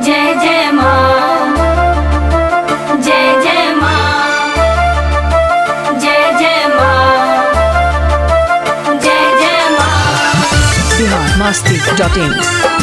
जय जय माँ जय जय माँ जय जय माँ जय जय माँ बिहार मस्ती डॉट इन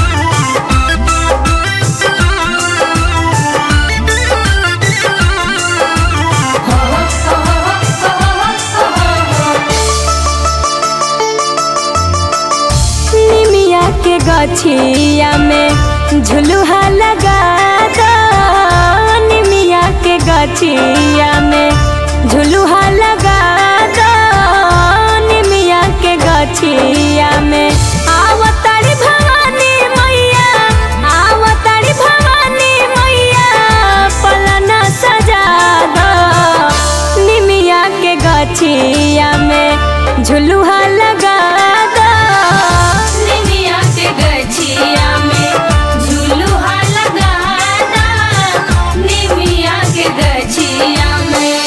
निमिया के गछिया में झुलुहा लगा दो निमिया के गछिया में झुलुहा लगा दो निमिया के गछिया में आवतारी भवानी मैया आवतारी भवानी मैया पलना सजा दो निमिया के गछिया में झुलुहा लगा दो निमिया के गछिया में झुलुहा लगा दा निमिया के गछिया में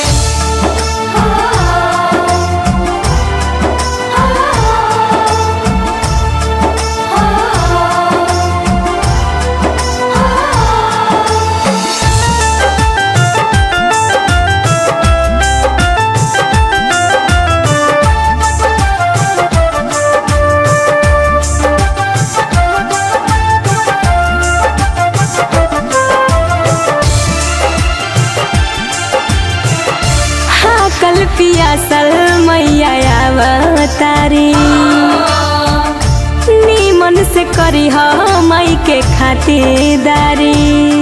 हाँ कल पियासल मैया आवतारी नीमन से करी ह मई के खातिरदारी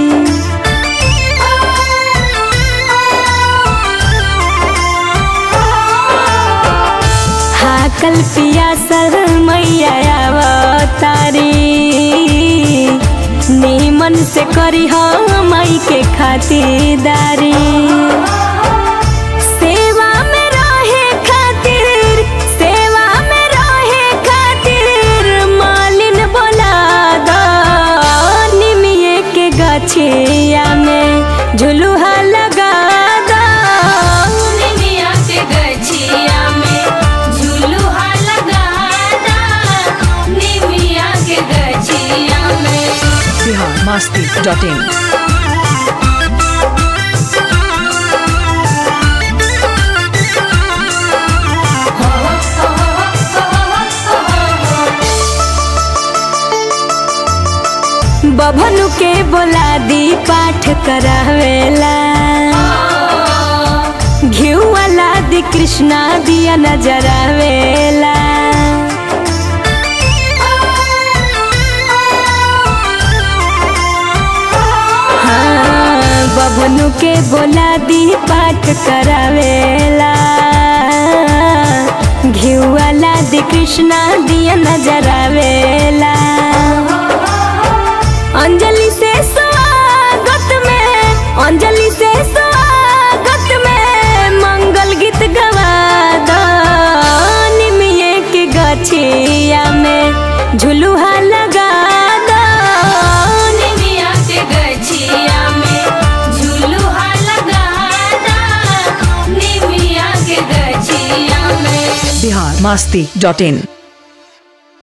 हाँ कल पियासल मैया आवतारी नीमन से करी ह मई के खातिरदारी सेवा में रहे खातिर सेवा में रहे खातिर मालिन बोला दो निमिये के गछिया में झुलुहा लगा दो निमिया के गछिया में झुलुहा लगा दा निमिया के गछिया में बिहार मस्ती डॉट इन बभनु के बोला दी पाठ करावेला घिउ वाला दी कृष्णा दिया नजरावेला हाँ, बभनु के बोला दी पाठ करावेला घिउ वाला दी कृष्णा दिया नजरावेला अंजलि से स्वागत में अंजलि से स्वागत में मंगल गीत गवा दो निमिये के गछिया में झुलुहा लगा दो निमिया के गछिया में झुलुहा लगा दा निमिया के गछिया में बिहार मस्ती डॉट इन